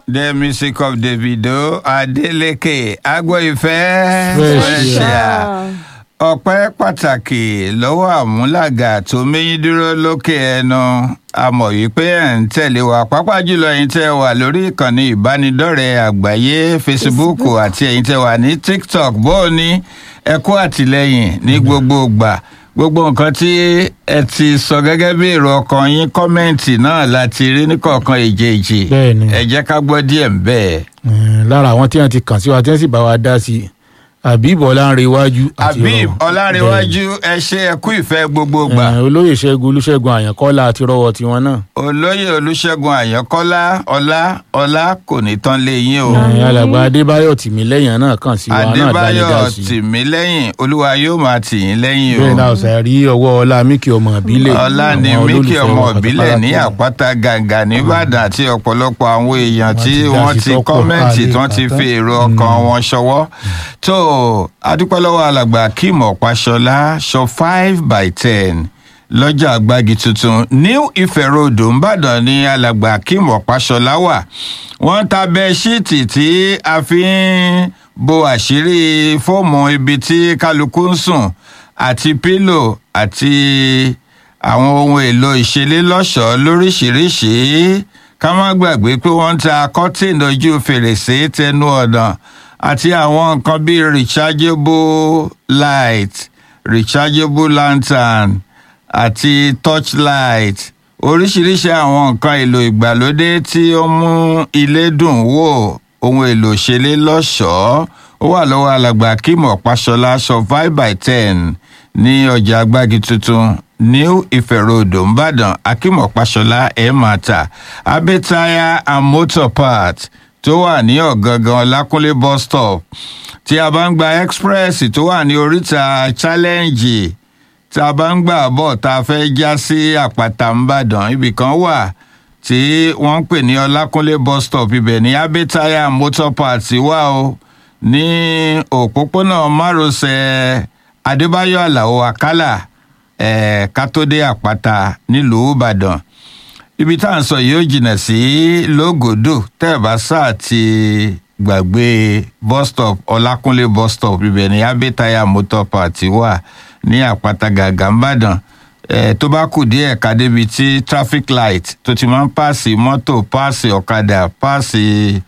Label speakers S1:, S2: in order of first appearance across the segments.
S1: The music of Davido Adeleke Agboife
S2: Fresh,
S1: Special. Ọpẹ́ pàtàkì lọ́wọ́ àmúlàgà tó méyín dúró lókè ẹnu. A mọ̀ wípé ẹ̀ ń tẹ̀lé wa pàápàá jùlọ ẹ̀yin tẹ́ wà lórí ìkànnì ìbánidọ́rẹ̀ẹ́ àgbáyé Facebook àti ẹ̀yin tẹ́ wà ní TikTok bó o ní ẹ kú àtìlẹ́yìn ní gbogbo ìgbà gbogbo nǹkan tí ẹ ti sọ gẹ́gẹ́ bí èrò ọkàn yín kọ́mẹ́ǹtì náà láti rí níkọ̀ọ̀kan èjèèjì
S2: Bẹ́ẹ̀ni.
S1: ẹ jẹ́ ká gbọ́ díẹ̀ ń bẹ́ẹ̀.
S2: Eh, lára àwọn tí wọn ti kàn sí wa tí wọn sì bá wa dá sí i Habib Ọlánrewájú àti
S1: Habib
S2: Rọwọ.
S1: Ọlárẹ̀wájú ẹ ṣe ẹ kú ìfẹ́ gbogbo
S2: Bẹ́ẹ̀ni.
S1: gbà.
S2: Eh, olóyè Ṣẹ́gun Olúṣẹ́gun Àyànkọ́lá àti rọwọ tiwọn náà.
S1: olóyè olùṣègùn àyànkọ́lá ọlá ọlá kò ní tán lé yín o.
S2: Eh, alàgbà Adébáyọ̀ Tìmílẹ́yìn náà kàn sí wa náà bá ní dá
S1: adébáyọ̀
S2: sí i.
S1: tìmílẹ́yìn olúwa yóò máa tì yín lẹ́yìn
S2: bẹ́ẹ̀
S1: o.
S2: náà ọ̀sẹ̀ rí ọwọ́ ọlá míkì ọmọ ìbílẹ̀.
S1: ọlá ni
S2: àwọn
S1: míkì
S2: olólùfẹ́
S1: ọmọ
S2: wa
S1: ìbílẹ̀ ní
S2: pátápátá.
S1: àpáta gàǹgà nìbàdàn àti ọ̀pọ̀lọpọ̀ àwọn èèyàn
S2: Wọ́n
S1: tí
S2: ti dá
S1: wọ́n
S2: sí
S1: ti
S2: tọ́pọ̀,
S1: kọ́mẹ́ǹtì
S2: ká
S1: tí
S2: lè
S1: wọ́n ti
S2: kà
S1: fi
S2: tán.
S1: èrò ọkàn wọn ṣọwọ́. tó adúpẹ́ lọ́wọ́ alàgbà kim ọ̀páṣọlá ṣọ five by ten lọ́jà àgbági tuntun new ife road ńbàdàn ní alàgbà kim ọ̀páṣọlá wà wọ́n ta bẹ́ẹ̀ṣíìtì tí a fi ń bo àṣírí fóòmù ibi tí kálukú ń sùn àti pílò àti àwọn ohun èlò ìṣeré lọ́ṣọ̀ọ́ lóríṣìíríṣìí ká má gbàgbé pé wọ́n ń ta kọ́tìn ojú fèrèsé tẹnu ọ̀nà àti àwọn nǹkan bíi rechargeable light rechargeable lantern àti torchlight oríṣiríṣi àwọn nǹkan èlò ìgbàlódé tí ó mú ilé dùn wò ohun èlò ìṣeré lọ́ṣọ̀ọ́ ó wà lọ́wọ́ alàgbà kim ọ̀páṣọlá aṣọ five by ten ní ọjà agbági tuntun new ife road nìbàdàn akim ọ̀páṣọlá ẹ̀ máa tà abẹ́taya and motor part tó wà ní ọ̀gangan lákúnlé bus stop tí a bá ń gba express tó wà ní oríta challenge tá a bá ń gbà bọ̀ tá a fẹ́ já sí àpáta nìbàdàn ibì kan wà tí wọ́n ń pè ní ọlákúnlé bus stop ibẹ̀ ní abẹ́taya and motor part wà o ní òpópónà márosẹ̀ adébáyọ̀ aláọ̀ àkàlà eh, kátódé àpáta nílùú ìbàdàn ibi tá à ń sọ yìí ó jìnnà sí lógòdò tẹ́ ẹ̀ bá sáà ti gbàgbé bus stop ọlákúnlé bus stop ibẹ̀ ní abẹ́tayà motor party wà ní àpáta gàgà ńbàdàn eh, tó bá kù díẹ̀ ká débi tí traffic light tó ti máa ń pààsì mọ́tò pààsì ọ̀kadà pààsì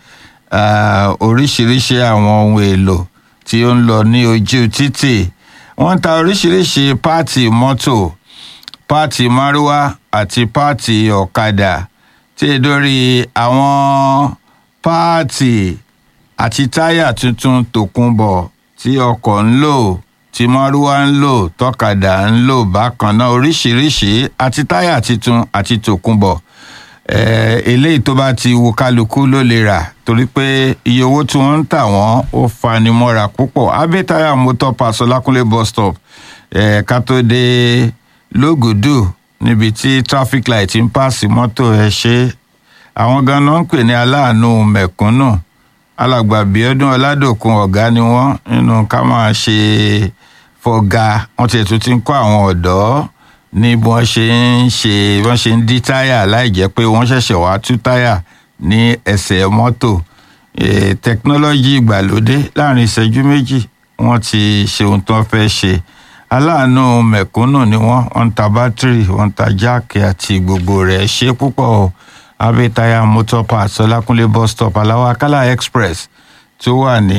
S1: ah, oríṣiríṣi àwọn ohun èlò tí ó ń lọ ní ojú títì wọ́n ń ta oríṣiríṣi páàtì mọ́tò páàtì márúwá àti páàtì ọ̀kadà tí è dórí àwọn páàtì àti táyà tuntun tòkunbọ̀ tí ọkọ̀ ń lò tí márúwá ń lò tọ́kadà ń lò bákan náà oríṣiríṣi àti táyà tuntun àti tòkunbọ̀ eh, eléyìí tó bá ti wo kálukú ló lè rà torí pé iye owó tí wọ́n ń tà wọ́n ó fanimọ́ra púpọ̀ abẹ́tayà motor pass ọlákúnlé bus stop eh, ká tó dé lógùdù níbi tí traffic light ń pààsì mọ́tò ẹ̀ ṣe àwọn ganan ń pè ní aláàánú mẹ̀kúnnù alàgbà bíọ́dún ọládòkun ọ̀gá ni wọ́n nínú ká máa ṣe fọ̀gà wọ́n tiẹ̀ tún ti ń kọ́ àwọn ọ̀dọ́ ní bí wọ́n ṣe ń ṣe bí wọ́n ṣe ń dí táyà láì jẹ́ pé wọ́n ṣẹ̀ṣẹ̀ wá tú táyà ní ẹsẹ̀ mọ́tò Eh, tẹkinọ́lọ́jì ìgbàlódé láàrin ìṣẹ́jú méjì wọ́n ti ṣe ohun tó fẹ́ ṣe aláàánú mẹ̀kúnnù ni wọ́n wọ́n ń ta bátìrì wọ́n ń ta jáàkì àti gbogbo rẹ̀ ṣe púpọ̀ o abẹ́tayà motor parts ọlákúnlé bus stop aláwọ̀ akálà express tó wà ní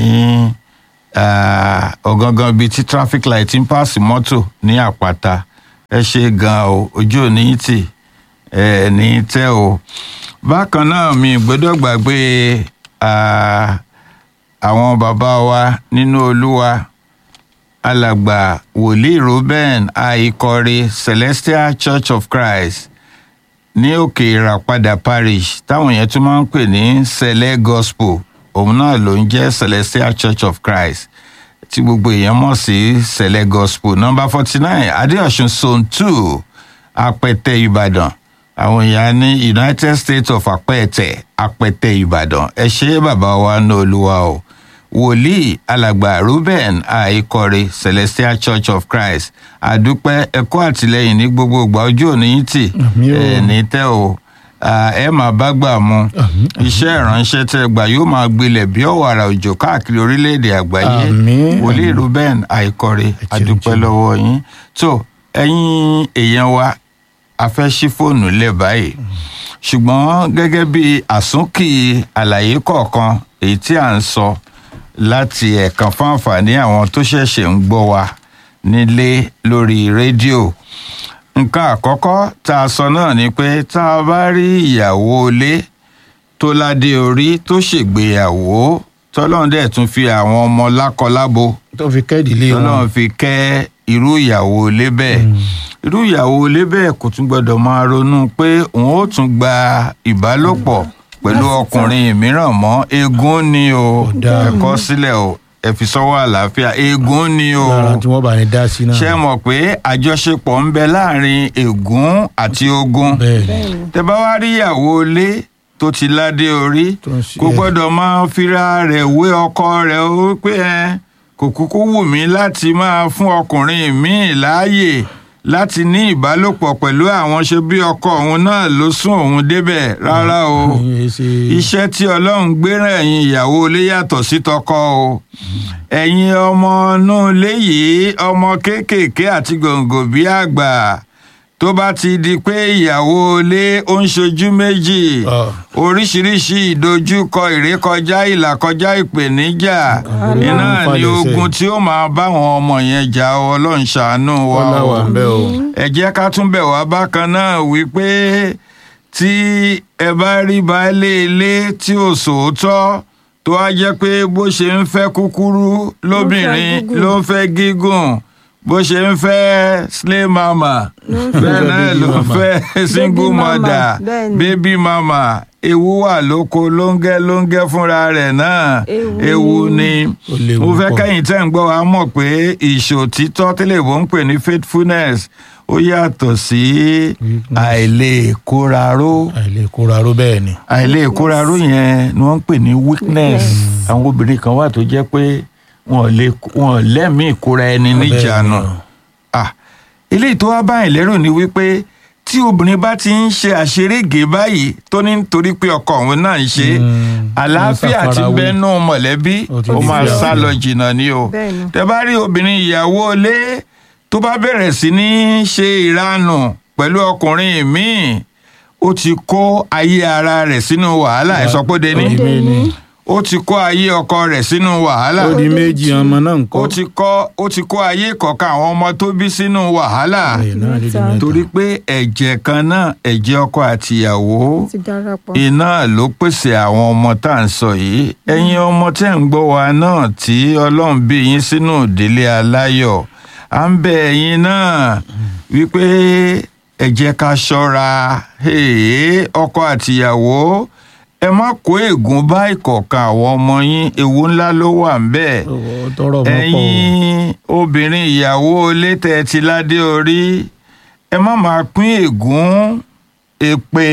S1: ah, ọ̀gangan bíi tí traffic light ń pààsì mọ́tò ní àpáta ẹ ṣe gan o ojú ò ní tì ẹ ní tẹ́ o bákan náà mi gbọ́dọ̀ gbàgbé ah, àwọn bàbá wa nínú olúwa alàgbà wòlíì ruben àìkọrí celestial church of christ ní òkè ìràpadà parish táwọn yẹn tún máa ń pè ní sẹlẹ gospel òun náà ló ń jẹ́ celestial church of christ tí gbogbo èèyàn mọ̀ sí sẹlẹ gospel number forty nine adéọ̀sùn zone two apẹtẹ ìbàdàn àwọn èèyàn ní united states of apẹtẹ apẹtẹ ìbàdàn ẹ ṣe bàbá wa ní olúwa o wòlíì alàgbà ruben àìkọrẹ celestial church of christ àdúpẹ́ ẹ̀kọ́ àtìlẹ́yìn ní gbogbo ìgbà ojú òní yín tì
S2: Àmín o.
S1: ẹ̀ ní tẹ́ o ah, ẹ máa bá gbà mu iṣẹ́ ìránṣẹ́ tẹ́ gbà yóò máa gbilẹ̀ bí ọ̀wàrà òjò káàkiri orílẹ̀-èdè àgbáyé
S2: Àmín.
S1: wòlíì ruben àìkọrẹ
S2: ṣeun,
S1: àdúpẹ́
S2: ṣeun.
S1: lọ́wọ́ yín tó ẹ̀yin èèyàn wa a fẹ́ ṣí fóònù lẹ̀ báyìí ṣùgbọ́n gẹ́gẹ́ bí àsúnkì àlàyé kọ̀ọ̀kan èyí tí à ń sọ láti ẹ̀kan fún àǹfààní àwọn tó ṣẹ̀ṣẹ̀ ń gbọ́ wa nílé lórí rédíò nǹkan àkọ́kọ́ tá a sọ náà ni pé tá a bá rí ìyàwó ilé tó ládé orí tó ṣègbéyàwó tọ́lọ́run dẹ̀ tún fi àwọn ọmọ lákọlábo
S2: tó fi kẹ́ẹ̀dì lé wọn.
S1: tọ́lọ́run fi kẹ́ irú ìyàwó ilé bẹ́ẹ̀ irú ìyàwó ilé bẹ́ẹ̀ kò tún gbọ́dọ̀ máa ronú pé òun ó tún gba ìbálòpọ̀ pẹ̀lú ọkùnrin mìíràn mọ́ eégún ni o
S2: dáa.
S1: ẹ kọ sílẹ̀ o ẹ fi sọ́wọ́ àlàáfíà eégún ni o
S2: lára tí wọ́n bá ní dá sí náà.
S1: ṣé ẹ mọ̀ pé àjọṣepọ̀ ń bẹ láàrin ègún àti ogun
S2: bẹ́ẹ̀ ni
S1: tẹ bá wá rí ìyàwó ilé tó ti ládé orí
S2: Tó ń ṣe-
S1: kò gbọ́dọ̀ máa fira rẹ̀ wé ọkọ rẹ̀ ó pé ẹ kò kúkú wù mí láti máa fún ọkùnrin míì láàyè láti ní ìbálòpọ̀ pẹ̀lú àwọn ṣe bí ọkọ òun náà ló sún òun débẹ̀ rárá o
S2: ìyẹn ṣe
S1: iṣẹ́ tí ọlọ́run gbéràn ẹ̀yin ìyàwó ilé yàtọ̀ sí tọkọ o ẹ̀yin ọmọ inú ilé yìí ọmọ kéékèèké àti gòǹgò bí àgbà tó bá ti di pé ìyàwó ilé ó ń ṣojú méjì
S2: Ah.
S1: oríṣiríṣi ìdojúkọ ìrékọjá ìlàkọjá ìpèníjà iná
S2: Ọlọ́run
S1: ní
S2: fàlẹ́sẹ̀.
S1: ogun tí ó máa báwọn ọmọ yẹn jà ọ ọlọ́run ṣàánú wa
S2: ọlá
S1: o
S2: wà ń bẹ́ o.
S1: ẹ jẹ́ ká tún bẹ̀ wá bákan náà wípé tí ẹ bá rí baálé ilé tí ò sòótọ́ tó á jẹ́ pé bó ṣe ń fẹ́ kúkúrú lóbìnrin
S3: gígùn.
S1: ló ń fẹ́ gígùn bó ṣe ń fẹ́ slay mama bẹ́ẹ̀ náà ló ń fẹ́ single
S3: Baby mama,
S1: mother
S3: bẹ́ẹ̀ ni.
S1: baby mama ewu wà lóko lóńgẹ́ lóńgẹ́ fúnra rẹ̀ náà
S3: Ewu
S1: ewu
S3: ni.
S1: ni
S2: Ó léwu
S1: mo fẹ́
S2: pọ̀.
S1: kẹ́yìn tẹ́ ń gbọ́ wa mọ̀ pé ìṣòtítọ́ tẹ́lẹ̀ bó ń pè ní faithfulness ó yàtọ̀ sí àìlè kóraró
S2: àìlè kóra ró bẹ́ẹ̀ ni.
S1: àìlè kóraró yẹn ni wọ́n ń pè ní weakness àwọn obìnrin kan wà tó jẹ́ pé wọn ò lè wọn ò lẹ́mìí ìkóra ẹni níjànú
S2: Bẹ́ẹ̀ ni.
S1: ah eléyìí tó wá báyìí lérò ni wípé tí obìnrin bá ti ń ṣe àṣerége báyìí tó ní nítorí pé ọkọ òun náà ń ṣe
S2: Mm,
S1: àlàáfíà
S2: ń
S1: ti
S2: ṣàfarawé.
S1: bẹnu mọ̀lẹ́bí
S2: Ó ti
S1: ó
S2: di
S1: máa
S2: fíafíà.
S1: sá lọ jìnnà ni o
S3: Bẹ́ẹ̀ni.
S1: tẹ bá rí obìnrin ìyàwó ilé tó bá bẹ̀rẹ̀ sí ní ṣe ìranù pẹ̀lú ọkùnrin míì ó ti kó ayé ara rẹ̀ sínú wàhálà ẹ̀ sọ pé deni
S2: Ó di méjì.
S1: ó ti kó ayé ọkọ rẹ̀ sínú wàhálà
S2: ó di méjì ọmọ náà ń kọ́.
S1: ó ti kọ́ ó ti kó ayé kọ̀ọ̀kan àwọn ọmọ tó bí sínú wàhálà
S2: Bẹ́ẹ̀ náà di di
S3: Mẹ́ta.
S2: mẹ́ta.
S1: torí pé ẹ̀jẹ̀ kan náà ẹ̀jẹ̀ ọkọ àtìyàwó
S3: ti darapọ̀.
S1: iná ló pèsè àwọn ọmọ tá à ń sọ yìí ẹ̀yin ọmọ tẹ́ ń gbọ́ wa náà tí ọlọ́run bí yín sínú ìdílé aláyọ̀ à ń bẹ ẹ̀yin náà wípé ẹ jẹ́ ká ṣọ́ra Hey, ọkọ àtìyàwó ẹ má kó ègún bá ìkọ̀ọ̀kan àwọn ọmọ yín ewu ńlá ló wà ń bẹ́ẹ̀
S2: Ó tọrọ mọ́ pọ̀ o.
S1: ẹ̀yin obìnrin ìyàwó létẹ̀ ti ládé orí ẹ má máa pín ègún èpè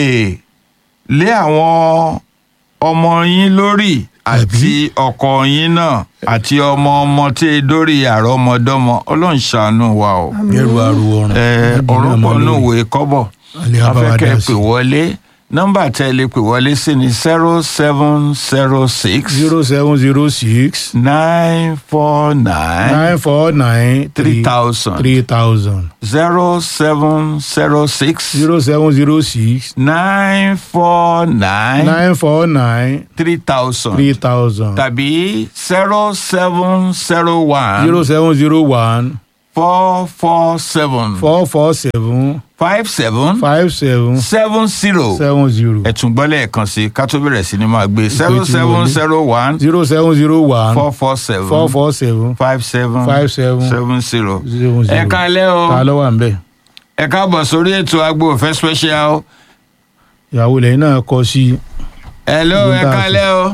S1: lé àwọn ọmọ yín lórí àti ọkọ yín náà àti ọmọ ọmọ tí e dórí àrọmọdọ́mọ Ọlọ́run ṣàánú wa o
S2: Gẹ́rù aru ọrùn.
S1: ẹ ọ̀rọ̀ pọ̀ nù wé kọ́bọ̀
S2: Alẹ́ á bá wa
S1: afẹ́kẹ́
S2: dá sí.
S1: pè wọlé nọ́mbà tẹ́ ẹ lè pè wọlé sí ni zero seven zero six
S2: zero seven zero six
S1: nine four nine
S2: nine four nine
S1: three thousand
S2: three thousand
S1: zero seven zero six
S2: zero seven zero six
S1: nine four nine
S2: nine four nine
S1: three thousand
S2: three thousand
S1: tàbí zero seven zero one
S2: zero seven zero one
S1: four four seven
S2: four four seven
S1: five seven
S2: five seven
S1: seven zero
S2: seven zero
S1: ẹ̀tún gbọ́ lẹ́ẹ̀kan sí ká tó bẹ̀rẹ̀ sí ni máa gbé zero
S2: ti
S1: seven
S2: wọlé.
S1: zero one
S2: zero seven zero one
S1: four four seven
S2: four four seven
S1: five seven
S2: five seven
S1: seven zero.
S2: zero zero.
S1: ẹ kálẹ́ o
S2: ta ló wà ń bẹ̀.
S1: ẹ káàbọ̀ sórí ètò agbo òfẹ́ special.
S2: ìyàwó lẹ́yìn náà kọ sí
S1: hello
S2: Gbogbo
S1: ẹ
S2: tá a
S1: kálẹ́ o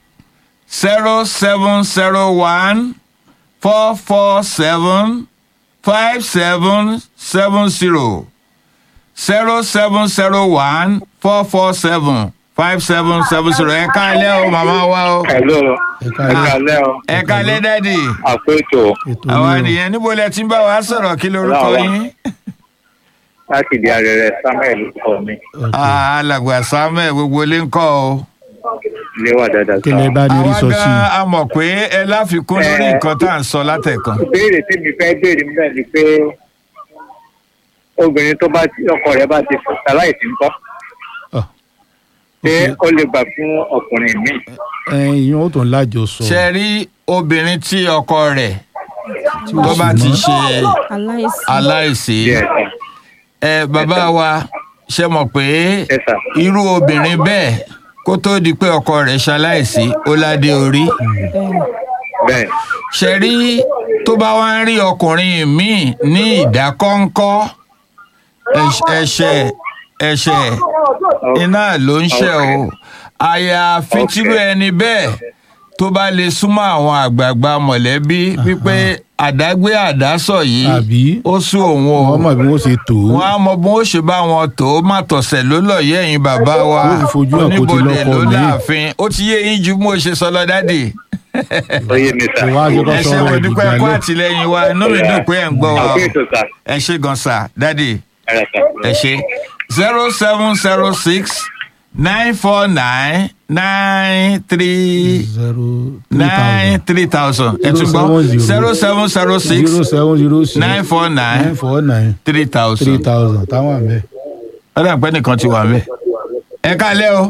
S1: zero seven zero one four four seven five seven seven zero zero seven zero one four four seven five seven seven zero ẹ kálẹ́ o màmá wa o
S4: Hello,
S2: ẹ̀ka
S4: ẹ kálẹ́ o,
S1: ẹ kálẹ́ dádì
S4: àpéjọ
S2: ètò
S1: àwa
S2: ní o.
S1: nìyẹn níbo lẹ ti ń bá wa sọ̀rọ̀ kí lorúkọ
S4: Ọlá wa.
S1: yín
S3: láti di arẹrẹ samuel kọ mi
S2: ok.
S1: Ah, alàgbà samuel gbogbo ilé ń kọ́ o.
S3: ilé wà dáadáa
S2: kí lẹ
S3: sá.
S2: bá ní rí
S1: àwa
S2: sọ sí
S1: gan a mọ̀ pé ẹ láfikún lórí
S3: Eh.
S1: nǹkan tá à ń sọ látẹ̀kan.
S3: ìbéèrè tí mi fẹ́ béèrè níbẹ̀ ni pé obìnrin tó bá ti ọkọ rẹ̀ bá ti fún aláìsí ńkọ́
S2: Ah,
S3: ṣé ó lè gbà fún ọkùnrin míì.
S2: ẹ ìyẹn ó tún lájọ sọ
S1: ṣe rí obìnrin tí ọkọ rẹ̀ tó bá ti ṣe
S4: aláìsí.
S1: aláìsí
S3: díẹ̀ sá
S1: ẹ bàbá wa ṣe mọ̀ pé
S3: ẹ sá
S1: irú obìnrin bẹ́ẹ̀ kó tó di pé ọkọ rẹ̀ ṣaláìsí ó ládé orí
S4: bẹ́ẹ̀ni
S3: bẹ́ẹ̀
S1: ṣe rí tó bá wá ń rí ọkùnrin míì ní ìdákọ́ńkọ́ ẹ̀ṣ- ẹ̀ṣẹ̀ ẹ̀ṣẹ̀ iná ló ń ṣe o àyàfi
S3: Okay.
S1: tírú ẹni bẹ́ẹ̀ tó bá lè súnmọ́ àwọn àgbààgbà mọ̀lẹ́bí wípé àdágbé àdásọ̀ yìí
S2: Àbí?
S1: ó sú òun o
S2: wọn mọ bí wọn ṣe tó
S1: wọn á mọ bí wọn ṣe bá wọn tó má tọ̀sẹ̀ ló lọ yẹ ẹ̀yin bàbá wa
S2: Ó fi fojú hàn kó ti
S1: oníbodè
S2: lọ́kọ
S1: ló
S2: míì.
S1: láàfin ó ti yé yín ju bí mo ṣe sọ lọ dádì
S3: ó yé mi sá.
S2: kò wá ṣe kọ́
S1: ẹ ṣe
S2: sọ̀rọ̀
S1: mo dúpẹ́ kó
S2: ìdìgbàlẹ̀
S1: àtìlẹyìn wa inú mi dùn pé ẹ̀ ń gbọ́ wa o
S3: àbí ètò sá.
S1: ẹ ṣe gan sa dádì
S3: ẹ rà sá.
S1: ẹ ṣe zero seven zero six nine four nine nine three
S2: zero three
S1: nine
S2: thousand
S1: three thousand ẹ tún gbọ́ zero seven zero six
S2: zero seven zero six
S1: nine four nine
S2: nine four nine
S1: three
S2: three
S1: thousand.
S2: thousand táwọn àmì
S1: ọ̀dà pẹ́ nìkan ti wà mẹ́. ẹ káalẹ́ o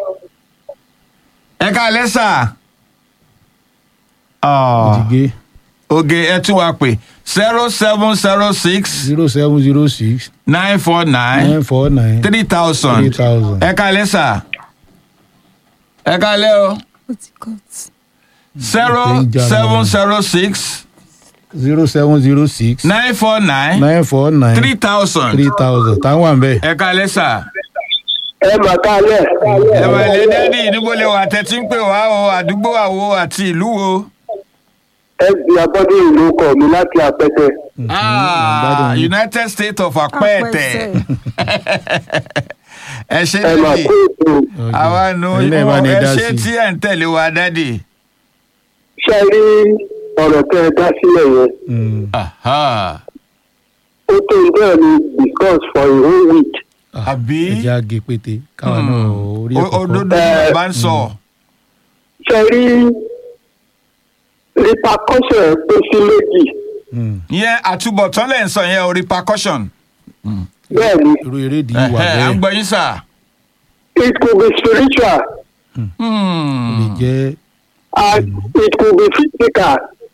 S1: ẹ káalẹ́ sà.
S2: ìdígé
S1: oge ẹ tún wá pè zero seven zero six
S2: zero seven zero six
S1: nine four nine
S2: nine four nine
S1: three
S2: three
S1: thousand.
S2: thousand
S1: ẹ káalẹ́ sà. ẹ káalẹ́ o
S4: ó ti cut.
S1: zero seven zero six
S2: zero seven zero six
S1: nine four nine
S2: nine four nine
S1: three thousand.
S2: three thousand táwọn àmì
S1: ẹ káalẹ́ sà.
S5: ẹ mà kálẹ̀.
S1: ẹ wà lé dẹ́dí níbo lè wà tẹ́tí ń pè wá o àdúgbò àwo àti ìlú wo.
S5: ẹbí abọ́dé ìlú kọ mi láti àpẹtẹ.
S1: Ah,
S2: gbádùn yín.
S1: United States of Apẹtẹ. ẹ ṣe
S5: ẹ mà
S1: dádì
S5: kó ètò
S1: àwa nu
S2: Ẹ̀yin náà bá ní
S1: ẹ
S2: dá
S1: ṣe
S2: sí.
S1: tí ẹ ń tẹ̀lé wa dádì.
S5: ṣe rí ọ̀rọ̀ tẹ́ ẹ dá sílẹ̀ yẹn.
S2: Mm.
S1: Aha.
S5: ó tó ń bẹ́ẹ̀ ni discuss for a whole week.
S1: àbí
S2: ẹjẹ àgé pété káwọn náà orí
S1: O-
S2: ẹ̀kọ́
S1: òdodo
S5: Eh,
S1: ni bàbá ń sọ.
S5: ṣe rí repercussion ẹ̀ pín sí méjì.
S1: ìyẹn àtúbọ̀tán lẹ̀ ń sọ yẹn o repercussion.
S5: bẹ́ẹ̀ ni
S2: irú eré ìdí wà
S1: Ẹ̀hẹ́, à ń
S2: bẹ́ẹ̀
S1: gbọ́ yín sà.
S5: it could be spiritual
S1: Hmm.
S2: lè jẹ́
S5: and it could be physical.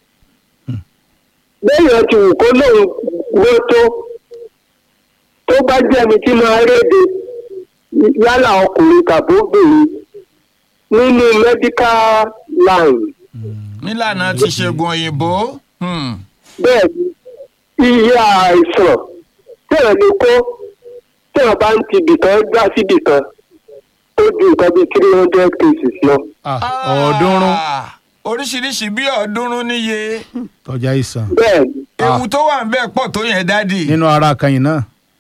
S5: bẹ́ẹ̀ ti wù kó lóun gbó tó tó bá jẹ́ ẹni tí máa réde yálà ọkùnrin tàbí obìnrin nínú medical line
S1: nílànà ti ṣègùn òyìnbó. Hmm.
S5: bẹ́ẹ̀ ni iye àìsàn tẹ̀lé ni kó tẹ̀lé bá ń ti bìkan gbá sí bìkan ó ju nǹkan bíi three hundred cases lọ.
S2: ah, ọ̀ọ́dúnrún
S1: Ah, oríṣiríṣi bí ọ̀ọ́dúnrún níye.
S2: tọ́jà ìsàn
S5: bẹ́ẹ̀ ni
S1: ewu tó wà ń bẹ́ẹ̀ pọ̀ tó yẹn dádì.
S2: nínú ara kan yìí náà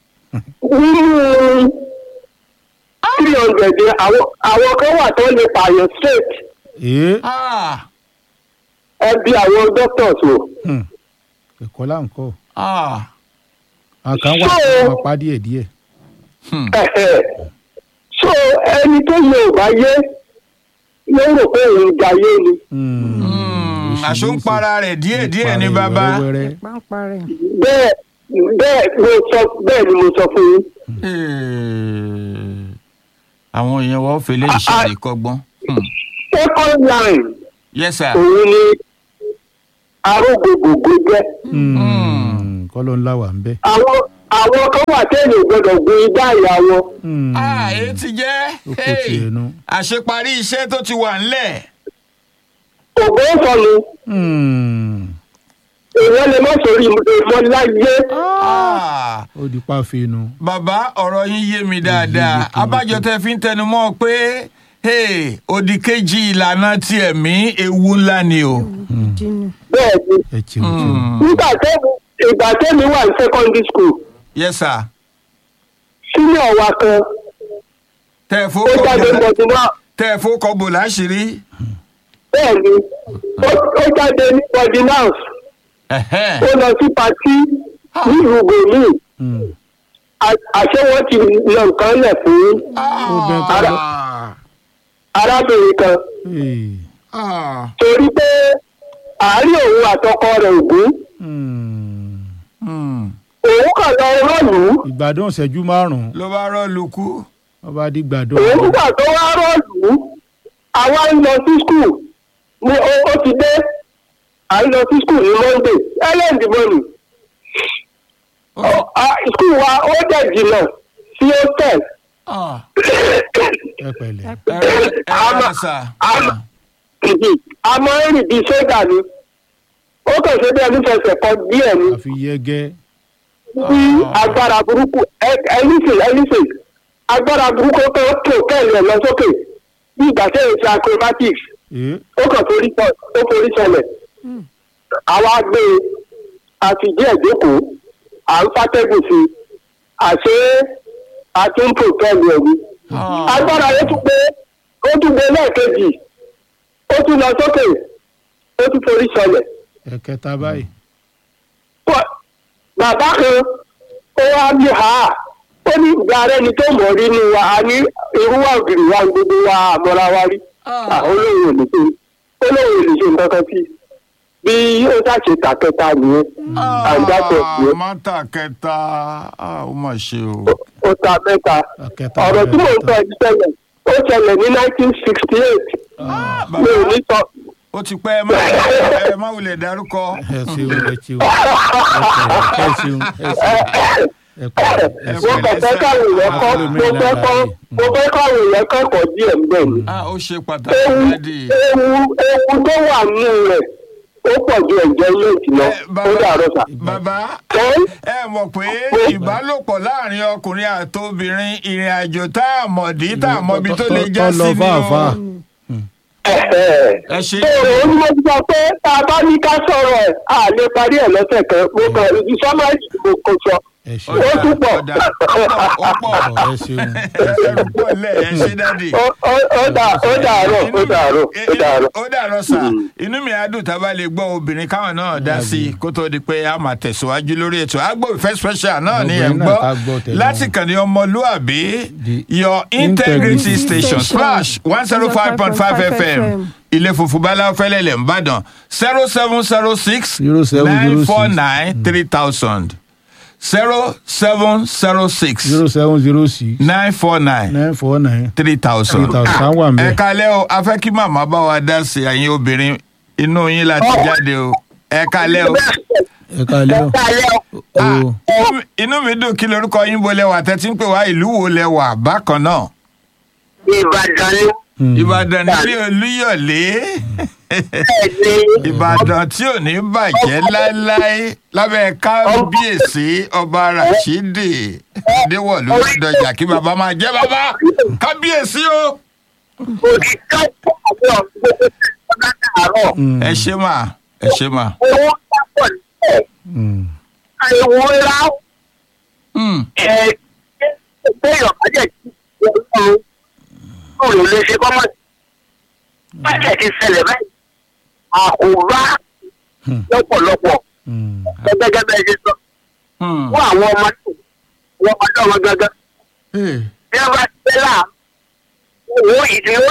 S5: nínú three hundred yẹn àwọn àwọn kan wà tó lè pààyàn straight
S2: ee
S1: Ah,
S5: ẹbí àwọn doctors wò.
S2: hmm, ẹ̀kọ́ là ń kọ́
S1: ah.
S2: àwọn kan wà
S5: So-
S2: tó máa pa díẹ̀ díẹ̀
S1: Hmm.
S5: Ẹ̀hẹ̀. so ẹni tó yẹ ò bá yé ló rò pé òun jayé ni
S2: Hmm,
S1: Hmm,
S2: oríṣiríṣi.
S1: àṣọ ń para rẹ̀ díẹ̀díẹ̀ ní
S2: Para
S1: bàbá.
S2: wẹ́rẹ́wẹ́rẹ́.
S4: pápá rẹ̀.
S5: bẹ́ẹ̀ bẹ́ẹ̀ mo sọ bẹ́ẹ̀ ni mo sọ fún yín.
S1: Eh, àwọn èèyàn wọ́n fèlè
S5: Ah,
S1: iṣẹ́
S5: ah.
S1: ìkọgbọ́n.
S5: second line
S1: yes sir.
S5: òun ni arógbògbògbò jẹ́
S2: Hmm, kọ́lọ́ ńlá wà ń bẹ́
S5: àwọn àwọn kan wà tẹ́lẹ̀ gbọ́dọ̀ gbin igbá ìyá wọn
S2: Hmm,
S1: ah èyí ti jẹ́
S2: ó kó
S1: hey,
S2: tiẹ̀ nu
S1: àṣeparí iṣẹ́ tó ti wà ńlẹ̀.
S5: ògbó sọnù
S2: Hmm,
S5: èèyàn lè má sórí ìmọ̀ láyé
S1: Ah,
S2: ó di pàfẹ́nu
S1: bàbá ọ̀rọ̀ yín yé mi dáadáa
S2: yékéyéké.
S1: abájọ tẹ fi ń tẹnu mọ́ pé hey, òdì kejì ìlànà ti ẹ̀mí ewu ńlá ni o.
S4: jínú.
S5: bẹ́ẹ̀ ni
S2: ẹ cheun cheun
S1: Hmm.
S5: nígbà tẹ́mi ìgbà tẹ́mi wà ní secondary school
S1: yes sir.
S5: senior wa kan
S1: tẹ ẹ
S5: ó
S1: fowó
S5: jáde
S1: kọ
S5: mọ̀tìmọ́
S1: tẹ ẹ fowó kọ bò láṣìírí.
S5: bẹ́ẹ̀ ni ó- ó jáde ní ordinance
S1: Ẹ̀hẹ́n.
S5: ó lọ sí patí ní ìrùgbò míì
S2: Hmm,
S5: a- àṣé wọ́n ti lọ nǹkan lẹ̀ fún
S2: obìnrin tó
S5: ara-
S2: lọ.
S5: arábìnrin kan
S2: Ee.
S1: Ah,
S5: torí pé àárín òun àtọkọ rẹ̀ ògún
S2: Hmm.
S1: hmm.
S5: òun kàn lọ rọ́ọ̀lù
S2: ìgbádùn ìṣẹ́jú márùn-ún
S1: ló bá rọ́ọ̀lù kú.
S2: wọ́n bá di gbàdùn.
S5: òun nígbà tó wá rọ́ọ̀lù àwa ń lọ sí skul ní ó ó ti dé à ń lọ sí skul ní monday ẹlẹ́ǹdì mọ́nì skul wa ó dẹ̀ jìnnà sí hostel
S1: Ah,
S2: ẹ pẹ̀lẹ́.
S1: ẹ ẹ ẹ rà sà.
S5: àmọ́ a máa ń rìn bíi sójà ni ó kàn ṣe bí ẹni fẹsẹ̀ kọ díẹ̀ ni
S2: àfi yẹgẹ́.
S5: bí agbára burúkú ẹlísìn ẹlísìn agbára burúkú tó tó kẹ́lì ẹ̀ lọ sókè bí ìgbà tẹ̀ ń ṣe acrobatics
S2: Ee.
S5: ó kàn forí sọ ó forí sọlẹ̀ àwa gbé e àti díẹ̀ jókòó à ń fàtẹ́gùn sí i àṣé àti ń tò kẹ́lì ẹ̀ ni
S1: Ah,
S5: agbára yẹn tún gbé ó tún gbé lẹ́ẹ̀kejì ó tún lọ sókè ó tún forí sọlẹ̀
S2: ẹ̀kẹta báyìí.
S5: Pọ̀- bàbá kan ó wá bí ha ó ní ìgbà rẹ ni tó mọ̀ rí ni wa a ní irú wa ògiri wa gbogbo wa àmọ́ra wa rí
S1: Ah.
S5: olóhùn olùṣe olóhùn olùṣe nǹkan kan sí bí ó ṣàṣe tàkẹta nìyẹn àǹdáṣe nìyẹn
S1: mọ́tà kẹta ah, ó mà ṣe o.
S5: ó ta mẹ́ta
S2: ẹ̀kẹta
S5: ọ̀rọ̀ tí mò ń sọ
S2: bẹ̀rẹ̀
S5: yìí ṣẹlẹ̀ ó ṣẹlẹ̀ ní nineteen sixty eight
S1: Ah,
S5: mi ò
S1: bàbá
S5: ní sọ
S1: ó ti pẹ́ ẹ má ẹ má wulẹ̀ dárúkọ.
S2: ẹ ṣeun ẹ ṣeun ẹ ṣeun ẹ ṣeun ẹ pẹ̀lẹ́ ẹ
S5: mo
S2: ṣeun.
S5: kàn fẹ́ káwọn èèyàn kọ́ mo fẹ́ kọ́ mo fẹ́ káwọn èèyàn kẹ́kọ̀ọ́ díẹ̀ ń bẹ̀ ni.
S1: Ah, ó ṣe pàtàkì
S5: ewu
S1: dádì.
S5: ewu ewu tó wà nínú rẹ̀ ó pọ̀ ju ẹ̀jẹ̀ méjì lọ
S1: Eh,
S5: ó dàrọ́ sà.
S1: bàbá
S5: Ẹ́
S1: ẹ mọ̀ pé ìbálòpọ̀ láàrin ọkùnrin àti obìnrin ìrìn àjò tá a mọ̀ dí tá a mọ̀ ibi tó lè já sí
S2: lọ
S1: ni
S2: fáfá.
S1: o.
S5: ẹ̀ẹ́.
S1: ẹ ṣe
S5: ṣé òun ni mo ti sọ pé tá a bá ní ká sọ̀rọ̀ ẹ̀ à lè parí ẹ̀ lọ́sẹ̀ kan mo kàn ìsọmọ́ọ̀jì mo kò sọ
S2: ẹ ṣeun.
S5: ó tún pọ̀
S1: ọ̀dà ó pọ̀ ó pọ̀
S2: ẹ ṣeun.
S1: ẹrù pọ̀ lẹ̀ ẹ ṣe dádì.
S5: Ó- ó- ó dà- ó dàárọ̀ ó dàárọ̀ ó dàárọ̀.
S1: ó dàárọ̀ sà inú mi á dùn tá a bá lè gbọ́ obìnrin káwọn náà dá sí i kó tó di pé a máa tẹ̀síwájú lórí ètò àgbo ìfẹ́ special náà ni ẹ̀ ń
S2: Obìnrin náà ká gbọ́
S1: gbọ́
S2: tẹ̀lé
S1: láti
S2: wọn.
S1: kàn ní ọmọlúàbí
S2: The
S1: your integrity
S4: Integrity
S1: station
S4: Station.
S1: splash one zero five point five fm ilé funfun báláwo fẹ́lẹ́lẹ̀ ńbàdàn zero seven zero six
S2: 0706.
S1: nine four nine three thousand zero seven zero six
S2: zero seven zero six
S1: nine four nine
S2: nine four nine
S1: three thousand.
S2: three thousand kan wà
S1: ẹ
S2: mbẹ.
S1: kalẹ́ o a fẹ́ kí màmá bá wa dá sí ẹ̀yin obìnrin inú yín láti jáde o ẹ kalẹ́ o.
S2: ẹ káalẹ́ o.
S1: Ah,
S2: o
S1: inú mi- inú mi dùn kí lorúkọ yín bo lẹwà tẹ́tí ń pè wá ìlú wo lẹwà bákan náà.
S5: Ìbàdàn ni
S2: Hmm.
S1: ìbàdàn nílé olúyọ̀lé
S5: bẹ́ẹ̀ ni
S1: ìbàdàn tí ò ní bàjẹ́ láéláé lábẹ́ kábíyèsí ọba rashidi adéwọ̀lú lọ́dọ̀jà kí bàbá máa jẹ́ bàbá kábíyèsí o.
S5: òṣìṣẹ́ ìpàdé ọ̀hún gbogbo ọ̀gá àárọ̀
S2: Hmm.
S1: ẹ ṣe mà ẹ ṣe mà.
S5: owó pápọ̀ nílẹ̀
S2: Hmm.
S5: àìwò ńlá
S1: Hmm.
S5: ẹ̀ béèyàn bá jẹ̀ sí ọlọ́run kò ló lè ṣe kọ́mọ̀ bájẹ̀ ti ṣẹlẹ̀ báyìí àkóbá
S2: Hmm.
S5: lọ́pọ̀lọpọ̀
S2: Hmm.
S5: gẹ́gẹ́ bẹ́ẹ̀ ṣe sọ
S1: Hmm.
S5: fún àwọn ọmọ náà wọ́n ọmọdé ọmọ gángan
S1: Hey.
S5: bí wọ́n bá ti fẹ́ là owó ìdíwọ́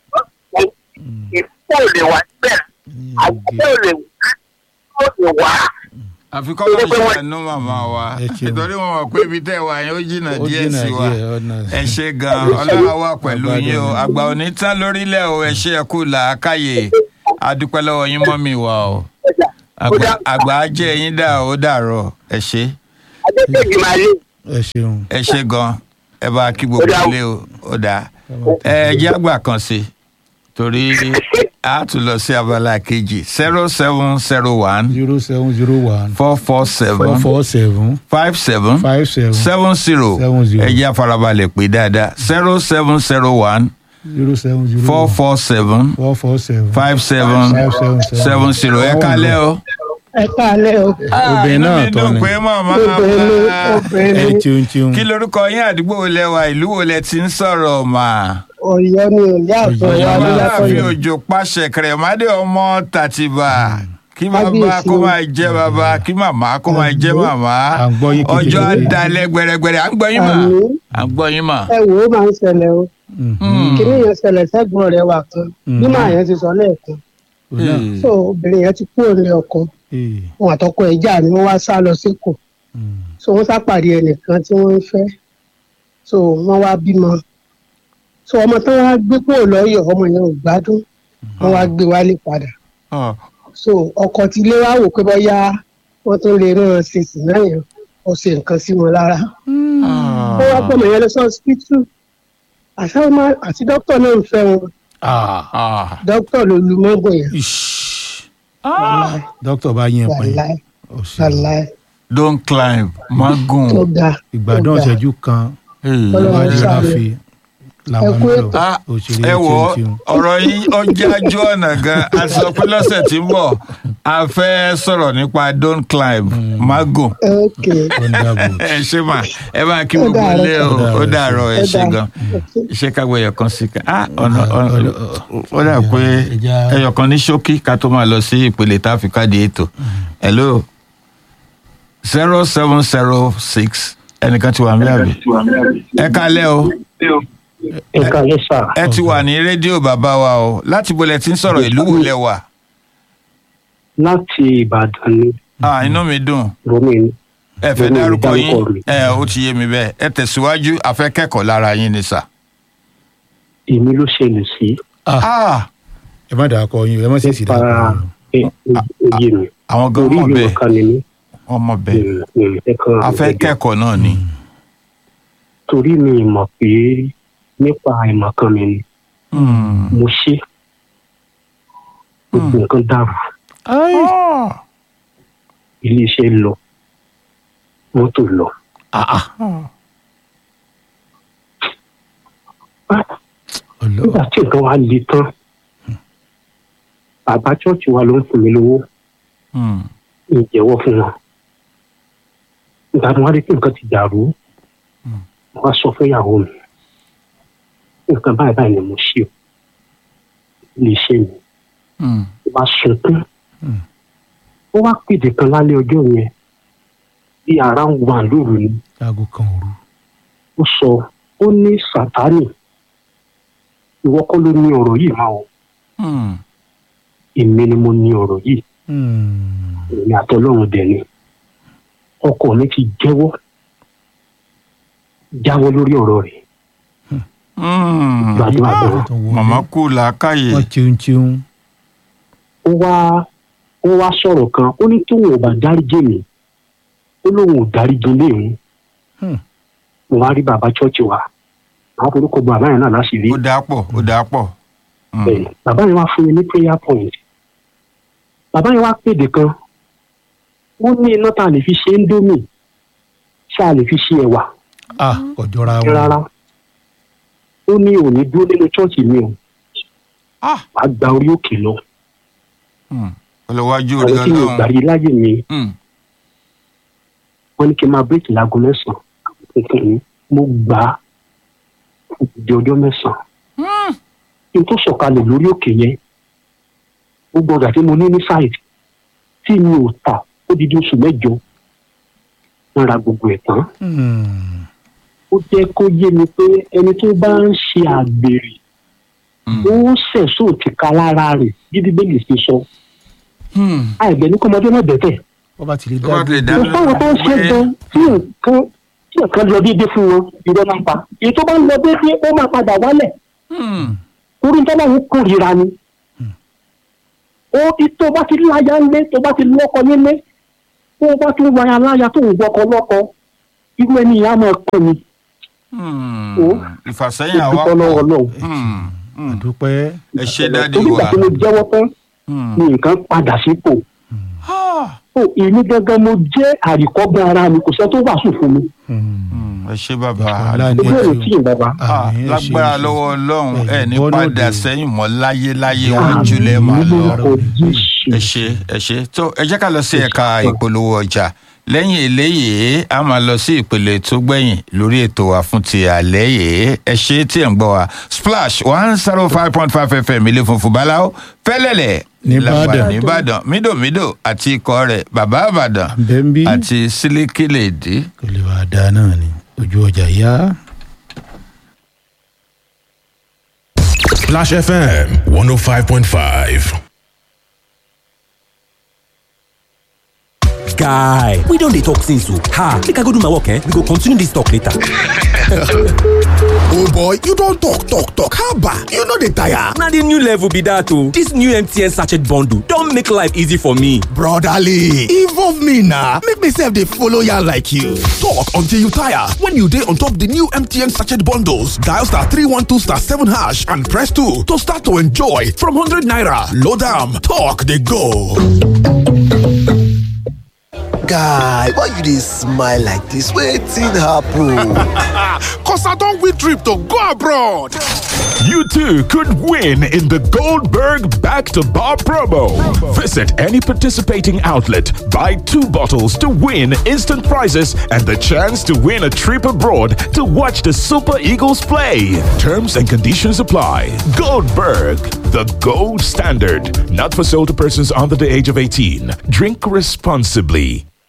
S5: ìfọ́ ò lè wà síbẹ̀ àgbẹ̀ ò lè wá ó lè wá.
S1: àfi kọ́ máa ṣàánú màmá wa
S2: Ẹ ṣeun.
S1: nítorí wọn mọ̀ pé ibi tẹ́ wà yẹn ó jìnnà
S2: ó
S1: díẹ̀
S2: jìnnà
S1: sí wa
S2: díẹ̀ ọ̀nà.
S1: ẹ ṣe gan ọlọ́run wà pẹ̀lú
S2: Àgbàdo
S1: yín o
S2: ni.
S1: àgbà òní tán lórílẹ̀ o ẹ ṣe ẹ kú làákàyè adúpẹ́ lọ́wọ́ yín mọ́ mi wá o àgbà àgbà á jẹ́ yín dà ó dàrọ̀ ẹ ṣe
S5: adékèjì máa lé
S2: ẹ ṣeun.
S1: ẹ ṣe gan ẹ bá kí gbogbo
S5: Ó dà o.
S1: ilé o ó dà ẹ jẹ́ àgbà kan sí torí a tún lọ sí abala kejì zero seven zero one
S2: zero seven zero one
S1: four four
S2: four
S1: seven
S2: four seven
S1: five seven
S2: five seven
S1: seven zero
S2: Seven zero.
S1: ẹ jẹ́ àfarabalẹ̀ pé dáadáa zero seven zero one
S2: zero seven zero
S1: four
S2: one
S1: four seven
S2: four four seven
S1: five seven
S2: five seven
S1: seven zero ẹ kálẹ́ o.
S6: ẹ káalẹ́ o
S2: Obìnrin
S1: inú
S2: náà
S1: mi
S2: tọ́
S1: dùn
S2: ni.
S1: pé màmá
S6: obìnrin
S1: wa
S2: ẹ
S6: obìnrin
S2: cheun cheun.
S1: kí lorúkọ yín àdúgbò wo lẹ wà ìlú wo lẹ ti ń sọ̀rọ̀ mà.
S6: Ọ̀yọ́ ni òní àtọ
S2: Ọ̀yọ́
S6: wa
S2: ni
S6: ní
S1: láàfin
S6: látọ̀yọ́
S1: òjò pàṣẹ kẹrẹmádé ọmọ tàtìbà kí kí bàbá
S6: Kábíyèsí
S1: kó
S6: o.
S1: máa jẹ́ bàbá kí màmá kó máa jẹ́ màmá
S2: À ń gbọ́ yín kékeré.
S1: ọjọ́ àdálẹ́ gbẹrẹgbẹrẹ à ń gbọ́ yín mà
S6: Àmín.
S1: à ń gbọ́ yín mà.
S6: ẹ wò ó máa ń ṣẹlẹ̀ o
S1: Hmm.
S6: kìnìún yẹn ṣẹlẹ̀ sẹ́gbọ̀n rẹ̀ wà kan bí màá yẹn ti sọ lẹ́ẹ̀kan
S2: Òun náà.
S1: Hmm.
S6: so obìnrin yẹn ti kúrò ní ọkọ
S2: Ee.
S6: wọn àtọkọ ẹ̀ jà ni wọ́n wá sá lọ síkò
S2: Hmm.
S6: so wọ́n sápàdé ẹnìkan tí wọ́n ń fẹ́ so wọ́n wá bímọ so ọmọ tí wọ́n wá gbé kúrò lọ́yọ̀ ọmọ yẹn ò gbádùn wọ́n wá gbé wálé padà
S1: Ah.
S6: so ọkọ tí ilé wa wò pé bóyá wọ́n tún lè rán an ṣe sí náà yẹn ó ṣe nǹkan sí wọn lára
S1: Ah.
S6: ó wá pọ̀ mọ̀ yẹn lọ sí ọsibítù àṣà ọmọ àti dókítà náà ń fẹ́ wọn
S2: Ah.
S1: Ah.
S6: dókítà ló lu mọ́gàn yẹn
S2: Ish.
S6: wàláì
S2: dókítà bá yín pẹ́
S6: wàláì
S2: Ó ṣe.
S6: wàláì
S1: don't climb magun.
S6: tó ga
S2: ìgbádùn
S6: tó ga.
S2: ọ̀sẹ̀jú kan
S1: Hey.
S6: Ọlọ́run
S2: wájú
S6: ṣàánú.
S2: ráfi làwọn
S6: Ẹ kú
S2: ń lọ
S6: ètò.
S1: Ah,
S2: òṣèré
S1: ẹ wò ó
S2: tíun
S1: ọ̀rọ̀ yín ọjà ajú ọ̀nà gan a sọ pé lọ́sẹ̀ tí ń bọ̀ a fẹ́ sọ̀rọ̀ nípa don't climb magun.
S6: ok
S2: thunderbolt
S1: ẹ ṣe mà ẹ máa kí
S6: Ó
S1: gbogbo
S6: dàárọ̀.
S1: ilé o ó dàárọ̀ ẹ
S6: Ó
S1: ṣe
S6: dàárọ̀.
S1: gan ṣé kágbó ẹyọkan sí ká ah ọ̀nà
S2: Ọ̀nà-
S1: ọ̀nà
S2: ọ̀nà-
S1: ó dà pé
S2: ẹja-
S1: ẹyọkan ní ṣókí ká tó máa lọ sí ìpele tá a fi káàdì ètò hello zero seven zero six ẹnìkan ti wà mí àbí ẹ kálẹ́ o
S5: nǹkan lè sà
S1: ẹ ti wà ní rédíò bàbá wa o láti bolẹ̀ tí ń sọ̀rọ̀ ìlú wo lẹ wà
S5: láti ìbàdàn ni
S1: ah inú mi dùn
S5: romi
S1: ẹ fẹ́
S5: Èmi ò
S1: dárúkọ
S5: dárúkọ
S1: yín
S5: mi.
S1: ẹ ó ti yé mi bẹ́ẹ̀ ẹ tẹ̀síwájú afẹ́kẹ́kọ̀ọ́ lára yín ni sà.
S5: èmi ló ṣẹlẹ̀ sí
S1: ah
S2: ẹ má dàá kọ yín ẹ má sì sì dàá kọ
S5: para
S2: yín
S5: oyè mi
S1: àwọn gan
S5: orí
S1: mọ̀
S5: ìlú
S1: bẹ́ẹ̀
S5: kan ni mí
S1: wọ́n mọ̀ bẹ́ẹ̀
S5: ẹ̀kan
S1: afẹ́kẹ́kọ̀ọ́ náà ni.
S5: torí mi mọ̀ pé nípa ìmọ̀ kan mi ni
S1: Hmm.
S5: mo ṣe gbogbo nǹkan dàrú
S1: Ah.
S5: ilé iṣẹ́ lọ mọ́tò lọ
S2: ọlọ
S5: nígbà tí nǹkan wa le tán bàbá chọ́ọ̀chì wa ló ń fún mi lówó
S1: Hmm.
S5: ìjẹ́wọ́ fún wọn nígbà tí wọ́n rí pé nǹkan ti dàrú wọ́n á sọ fún ìyàwó mi nǹkan báyìí báyìí ni mo ṣe o lè ṣe mi
S1: Hmm.
S5: ó bá sunkún ó wá pèdè kan lálẹ́ ọjọ́ yẹn bí ara ń wà lóru ni
S2: aago kan òru
S5: ó sọ ó ní sátánì ìwọ kọ́ ló ní ọ̀rọ̀ yìí máa o
S1: Hmm.
S5: èmi ni mo ní ọ̀rọ̀ yìí
S2: Hmm.
S5: èmi àtọlọ́run dẹ̀ ni ọkọ mi ti jẹ́wọ́ jáwọ́ lórí ọ̀rọ̀ rẹ̀
S1: Hmm.
S5: gbàdúrà bẹ̀rẹ̀
S2: tó wọlé.
S1: màmá kú làákàyè.
S2: wọn tíun tíun
S5: ó wá ó wá sọ̀rọ̀ kan ó ní tóun ò bá dáríjì mi ó lóun ò dáríjì léèmú
S2: Hmm.
S5: mo wá rí bàbá chọ́ọ̀chì wa àwọn forúkọ bọ àbáyọ náà láṣìírí
S1: ó dáa pọ̀ ó dáa pọ̀. Hmm.
S5: bẹ́ẹ̀ bàbá yẹn wá fún mi ní prayer point bàbá yẹn wá pèdè kan ó ní iná tá a lè fi ṣe índómì ṣá a lè fi ṣe ẹ̀wà
S2: ah ọjọra wọn
S5: rárá ó ní òní dúró nínú chọ́ọ̀chì mi o
S1: Ah.
S5: wàá gba orí òkè lọ
S1: Hmm. ọlọ́wájú orí
S5: àwọn tí mi ò
S1: ọlọ́run.
S5: gbàrí láyè mi
S1: Hmm.
S5: wọ́n ní kí n máa bírèkì láago mẹ́sàn-án nǹkan mi mo gbà á di ọjọ́ mẹ́sàn-án kí n tó sọ̀kalẹ̀ lórí òkè yẹn gbogbo ọjà tí mo ní ní sáìtì tí mi ò tà ó di di oṣù mẹ́jọ wọ́n ra gbogbo ẹ̀ tán
S2: Hmm.
S5: ó jẹ́ kó yé mi pé ẹni tó bá ń ṣe àgbèrè
S1: Hmm.
S5: ó sẹ̀sọ́ ti ka lára rẹ̀ bí bíbélì ṣe sọ
S1: Hmm.
S5: àìgbẹ́ ní kọ́mọdé náà bẹ̀tẹ̀
S2: wọ́n bá ti lè
S1: tó bá ti lè
S2: dá
S1: dá
S5: mo fáwọn tó ń ṣe gan tí nǹkan tí nǹkan lọ déédéé fún wọn irọ́ máa ń pa èyí tó bá ń lọ déédéé ó máa padà wálẹ̀
S1: Hmm.
S5: orí tó bá ń kórìíra ni ó tó bá ti láya ńlé tó bá ti lọ́kọ nílé tó bá tún wáyà láya tó ń gbọ́kọ lọ́kọ irú ẹni ìyá máa kọ́ ni
S1: Hmm.
S5: Ó.
S1: ìfàsẹ́yìn àwa
S5: ìdúpọ́ lọ́wọ́ náà
S1: Hmm. Hmm.
S2: àdúpẹ́
S1: ẹ ṣe dáàdi
S5: torí ìgbà
S1: wa.
S5: tí mo jẹ́wọ́ tán
S1: Hmm.
S5: ni nǹkan padà sípò
S1: Ah.
S5: ó èmi gangan mo jẹ́ àríkọ́gbọ́n ara mi kò sẹ́ tó wàásù fún mi
S2: Hmm.
S1: Hmm. ẹ ṣe bàbá.
S2: Ọlá ni
S5: ojú èrò
S2: ẹ
S5: tí ì bàbá
S1: Ah,
S2: Àmín, ẹ ṣé,
S1: lágbára
S2: ẹ ṣé.
S1: lọ́wọ́ ọlọ́run ẹ ní
S2: Ẹ̀yin bọ́
S1: padà
S2: lóde.
S1: sẹ́yìn mọ́ láyé láyé wájú lẹ́ máa lọ.
S5: lórúkọ Jésù.
S1: ẹ ṣe ẹ ṣe tó ẹ jẹ́ ká lọ sí ẹ̀ka ìpolówó ọjà lẹ́yìn eléyìí a máa lọ sí ìpele tó gbẹ̀yìn lórí ètò wa fún ti àlẹ́ yìí ẹ ṣe tí ẹ̀ ń gbọ́ wa splash one zero five point five fm ilé funfun báláwo fẹ́lẹ́lẹ̀
S2: Nìbàdàn.
S1: nìbàdàn mídòmídò àti ikọ̀ rẹ̀ bàbá àbàdàn
S2: Bẹ́ńbí
S1: àti sílíkìlèdì.
S2: kò lè wà dáa náà ni ojú ọjà yá.
S7: Splash FM 105.5.
S8: guy we don dey talk since o ha make i go do my work eh we go continue this talk later.
S7: Oh boy, you don talk, talk, talk. How about you no dey tire?
S8: na the new level be that o this new mtn sachet bundle don make life easy for me.
S7: Brotherly, involve me na make me sef dey follow yarn like you. Talk until you tire when you dey on top the new MTN sachet bundles. Dial star 312 star 7 hash and press 2 to start to enjoy from 100 naira. Load am, talk dey go.
S9: guy why you dey smile like dis wetin happen.
S7: Cause I don win trip to go abroad.
S10: You too could win in the Goldberg Back to Bar promo. Visit any participating outlet, buy two bottles to win instant prizes and the chance to win a trip abroad to watch the Super Eagles play. Terms and conditions apply. Goldberg, the gold standard. Not for sale to persons under the age of 18. Drink responsibly.